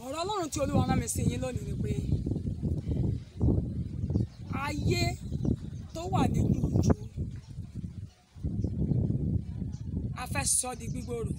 ọ̀rọ̀ ọlọ́run tí olúwa rán mi sí yín lónìí ni pé ayé tó wà ní jújù a fẹ́ sọ di gbígbòòrò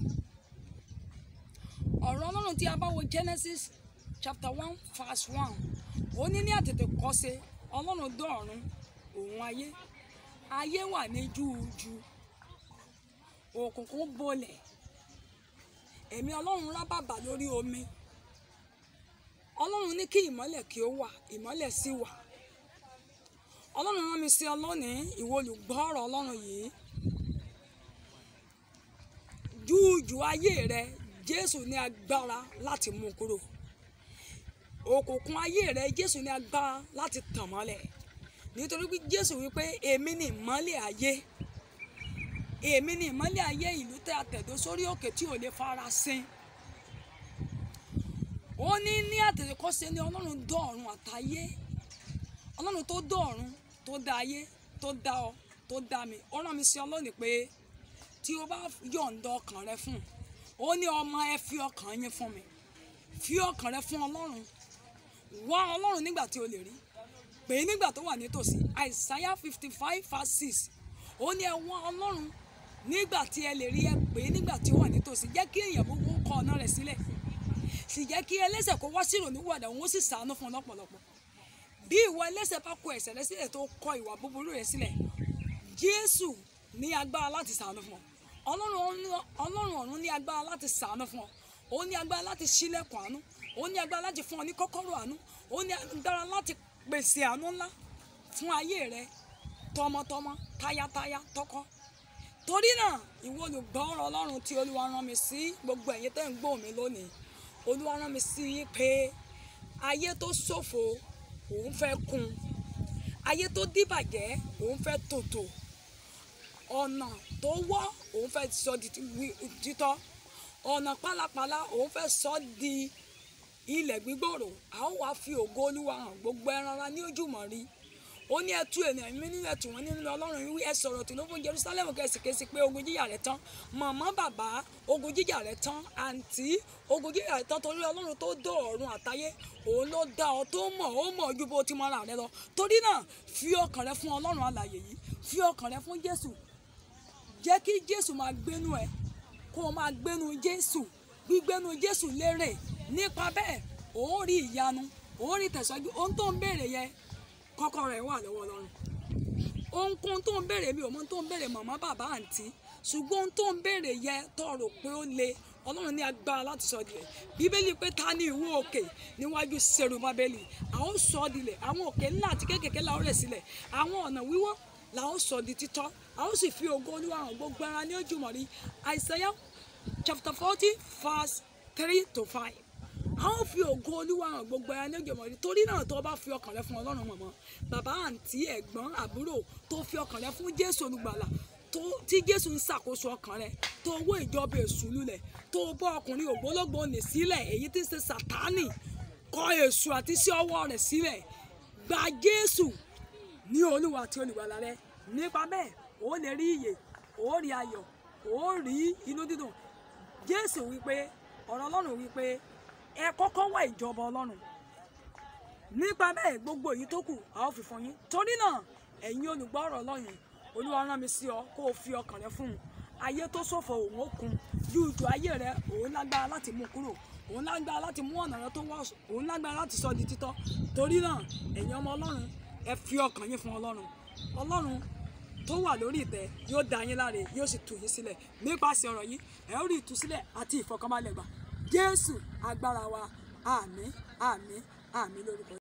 ọ̀rọ̀ ọlọ́run tí a bá wo Genesis chapter one verse one ó ní ní àtètè kọ́ṣe ọlọ́run dọ̀ọ̀run òun ayé ayé wà ní jújù òkùnkùn bolẹ̀ ẹ̀mí ọlọ́run rá bàbà lórí omi ọlọ́run ní kí ìmọ́lẹ̀ kí ó wà ìmọ́lẹ̀ sì wà ọlọ́run rán mi sí ọ lónìí ìwọ olùgbọ́ ọ̀rọ̀ ọlọ́run yìí júùjù ayé rẹ jésù ní agbára láti mú kúrò òkùnkùn ayé rẹ jésù ní agbára láti tàn mọ́lẹ̀ nítorí pé jésù wípé èmi ni ìmọ́lẹ̀ ayé èmi ni ìmọ́lẹ̀ ayé ìlú tẹ́ a tẹ̀dó sórí òkè tí ò lè fara sin ó ní ní àtẹ̀kọ́ṣe ni ọlọ́run dán ọ̀run àtayé ọlọ́run tó dán ọ̀run tó dá ayé tó dá ọ tó dá mi ó rán mi sí ọ lónìí pé tí o bá yọ̀ǹda ọkàn rẹ fún un ó ní ọmọ ẹ fi ọkàn yín fún mi fi ọkàn rẹ fún ọlọ́run wá ọlọ́run nígbà tí o lè rí pè é nígbà tó wà nítòsí Isaiah fifty five verse six ó ní ẹ wá ọlọ́run nígbà tí ẹ lè rí ẹ pè é nígbà tí ó wà nítòsí jẹ́ kí èèyàn gbogbo kọ ọ̀nà rẹ̀ sílẹ̀ sì jẹ́ kí ẹlẹ́ṣẹ̀ kó wá sí ìrònúwàdà òun ó sì sàánú fún un lọ́pọ̀lọpọ̀ bí ìwọ ẹlẹ́ṣẹ̀ bá kọ ẹ̀ṣẹ̀ rẹ sílẹ̀ tó kọ ìwà búburú rẹ sílẹ̀ Jésù ní agbára láti sàánú fún ọ ọlọ́run ọ̀run ní agbára láti sàánú fún ọ ó ní agbára láti ṣílẹ̀kùn àánú ó ní agbára láti fún ọ ní kọ́kọ́rọ́ àánú ó ní agbára láti pèsè àánú ńlá fún ayé rẹ tọmọtọmọ tayátayá tọkọ torí náà ìwọ olùgbọ́ ọ̀rọ̀ ọlọ́run tí olúwa rán mi sí gbogbo ẹ̀yin tẹ́ ń gbọ́ mi lónìí olúwa rán mi sí yín pé ayé tó ṣòfò òun fẹ́ kún ayé tó dìbàjẹ́ òun fẹ́ tòtò ọ̀nà tó wọ́ òun fẹ́ sọ di títọ́ ọ̀nà pálapàla òun fẹ́ sọ di ilẹ̀ gbígbòòrò a ó wá fi ògo olúwa hàn gbogbo ẹran ara ní ojúmọ́ rí ó ní ẹtú ènìyàn mi nínú ẹtù wọn nínú ọlọ́run wí ẹ sọ̀rọ̀ tìlú fún Jerusalem kẹsìkẹsì pé ogun jíjà rẹ tán màmá bàbá ogun jíjà rẹ tán àǹtí ogun jíjà rẹ tán torí ọlọ́run tó dó ọ̀run àtayé òun ló dá ọ tó mọ̀ ó mọ̀ ju bó ti mọ ara rẹ lọ torí náà fi ọkàn rẹ fún ọlọ́run alààyè yìí fi ọkàn rẹ fún Jésù jẹ́ kí Jésù máa gbénu ẹ kó o máa gbénu Jésù gbígbénu Jésù lérè nípa bẹ́ẹ̀ òun rí ìyanu òun rí tẹ̀síwájú ohun tó ń béèrè yẹn kọ́kọ́ rẹ̀ wà lọ́wọ́ Ọlọ́run ohunkóhun tó ń béèrè mi ò mọ tó ń béèrè màmá bàbá àǹtí ṣùgbọ́n ohun tó ń béèrè yẹ tó rò pé ó le Ọlọ́run ní agbára láti sọ dilẹ̀ bíbélì pé ta ni ìwọ òkè níwájú seru bábélì a ó sọ dilẹ̀ àwọn òkè ńlá àti kéékèèké la ó rẹ̀ sílẹ̀ àwọn ọ̀nà wíwọ́ la ó sọ di títọ́ a ó sì fi ògo Olúwa hàn gbogbo ara ní ojúmọ́ rí Isaiah chapter forty verse three to five a ó fi ògo olúwa hàn gbogbo ẹni ojúmọ́ rí torí náà tó bá fi ọkàn rẹ fún ọlọ́run mọ̀mọ́ bàbá àǹtí ẹ̀gbọ́n àbúrò tó fi ọkàn rẹ fún jésù olùgbàlà tí jésù ń ṣàkóso ọkàn rẹ tó wó ìjọba èṣù lulẹ̀ tó bọ́ ọkùnrin ògbólógbò nì sílẹ̀ èyí tí ń ṣe sàtánì kọ èṣù àti sí ọwọ́ rẹ̀ sílẹ̀ gba jésù ní olúwa àti olùgbàlà rẹ nípa bẹ́ẹ̀ ó lè rí ìyè ó rí ayọ̀ ó rí inú dídùn jésù wípé ọ̀rọ̀ ọlọ́run wípé ẹ kọ́kọ́ wá ìjọba ọlọ́run nípa bẹ́ẹ̀ gbogbo èyí tó kù a ó fi fún yín torí náà ẹ̀yin olùgbọ́ ọ̀rọ̀ ọlọ́run olúwa rán mi sí ọ kó o fi ọkàn rẹ fún un ayé tó ṣòfò òun ó kun júùjù ayé rẹ òun lágbára láti mú kúrò òun lágbára láti mú ọ̀nà rẹ tó wá òun lágbára láti sọ di títọ́ torí náà ẹ̀yin ọmọ ọlọ́run ẹ fi ọkàn yín fún ọlọ́run ọlọ́run tó wà lórí ìtẹ́ yóò dá yín láre yóò sì tú yín sílẹ̀ nípasẹ̀ ọ̀rọ̀ yìí ẹ ó rí ìtúsílẹ̀ àti ìfọ̀kànbalẹ̀ gbà jésù agbára wa àmín àmín àmín lórúkọ